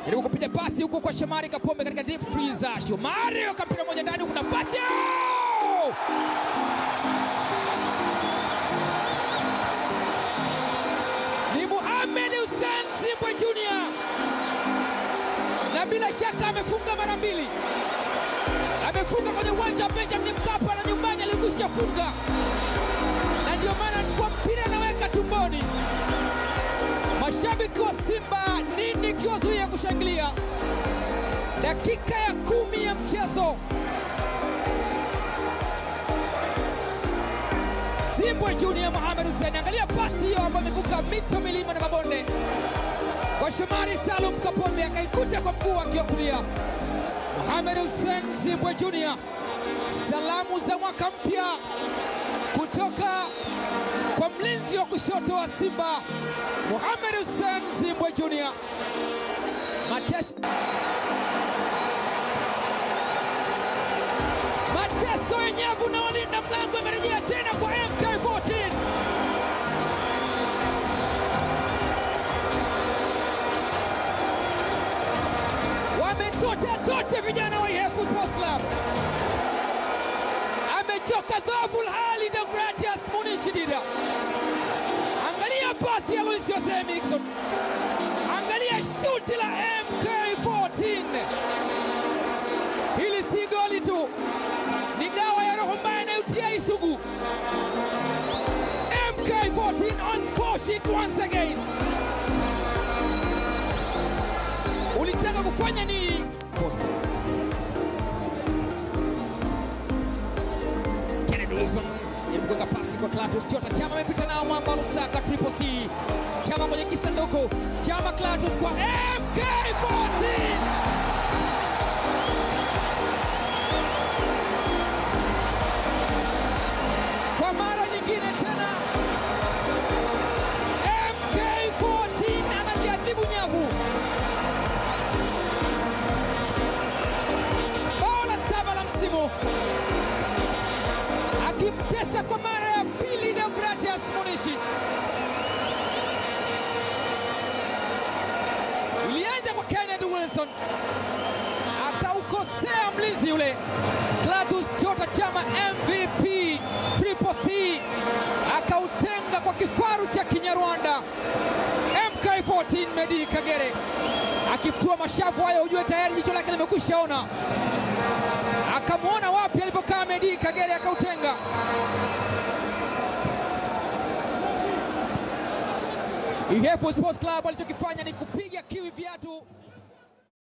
Jaribu kupiga pasi huko kwa Shomari Kapombe katika deep freeze. Shomari akampira moja ndani, kuna nafasi Oh! ni Mohamed Hussein Zimbwe Junior, na bila shaka amefunga mara mbili. Amefunga kwenye uwanja wa Benjamin Mkapa na nyumbani alikwisha funga, na ndio maana anachukua mpira anaweka tumboni. Mashabiki wa Simba nini kiwazuia kushangilia? Dakika ya kumi ya mchezo, Zimbwe Junior Mohamed Hussein, angalia pasi hiyo ambayo imevuka mito, milima na mabonde kwa Shomari Salum Kapombe, akaikuta kwa mguu wake wa kulia. Mohamed Hussein Zimbwe Junior, salamu za mwaka mpya kutoka kwa mlinzi wa kushoto wa Simba Mohamed Hussein Zimbwe Junior. Mateso, mateso yenyevu na walinda mlango imerejea tena kwa MK14. Wametota tote vijana wa Ihefu Sports Club. Amechoka dhoful hali Deogratias Munichi Dida. Angalia pasi ya Luis Jose Mixon, angalia shuti la MK14. Hili si goli tu, ni dawa ya roho mbaya inayotia isugu. MK14 on score sheet once again. Ulitaka kufanya nini? Kennedy Wilson jaribu kuweka pasi kwa Clatous Chota. Chama amepita nao mwamba Lusaka Triple C. Chama kwenye kisanduku. Chama Clatous kwa MK14. Kwa mara nyingine tena MK14 anajiadhibu nyavu. Bao la saba la msimu akimtesa kwa mara ya pili Deogratias Munishi. Ilianza kwa Kennedy Wilson, akaukosea mlinzi yule Clatous Chota Chama, MVP Triple C, akautenga kwa kifaru cha Kinyarwanda. MK14 Medi Kagere akifutua mashavu hayo, ujue tayari jicho lake limekwisha ona akamwona wapi alipokaa Medi Kagere akautenga. Ihefu Sports Club alichokifanya ni kupiga kiwi viatu